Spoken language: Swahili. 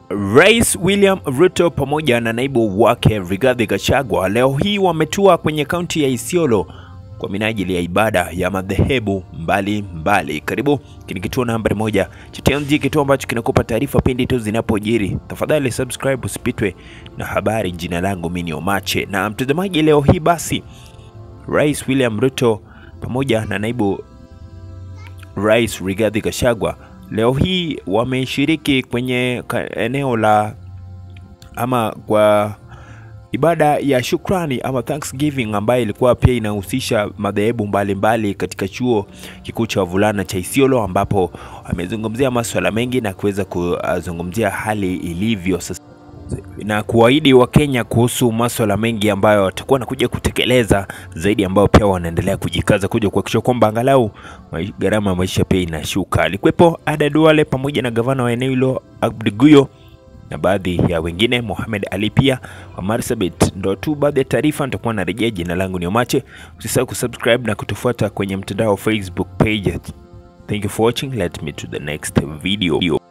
Rais William Ruto pamoja na naibu wake Rigathi Gachagua leo hii wametua kwenye kaunti ya Isiolo kwa minajili ya ibada ya madhehebu mbalimbali. Karibu kini kituo nambari moja cha TMG, kituo ambacho kinakupa taarifa pindi tu zinapojiri. Tafadhali subscribe usipitwe na habari. Jina langu mimi ni Omache, na mtazamaji, leo hii basi Rais William Ruto pamoja na naibu Rais Rigathi Gachagua leo hii wameshiriki kwenye ka- eneo la ama kwa ibada ya shukrani ama Thanksgiving ambayo ilikuwa pia inahusisha madhehebu mbalimbali katika chuo kikuu cha wavulana cha Isiolo, ambapo amezungumzia masuala mengi na kuweza kuzungumzia hali ilivyo sasa na kuahidi Wakenya kuhusu maswala mengi ambayo watakuwa wanakuja kutekeleza zaidi, ambayo pia wanaendelea kujikaza kuja kuhakikisha kwamba angalau mai- gharama ya maisha pia inashuka. Alikuwepo Ada Duale pamoja na gavana wa eneo hilo Abdi Guyo na baadhi ya wengine, Mohamed Ali pia wa Marsabit. Ndo tu baadhi ya taarifa nitakuwa narejea. Jina langu ni Omache, usisahau kusubscribe na kutufuata kwenye mtandao wa Facebook page. Thank you for watching, let me to the next video.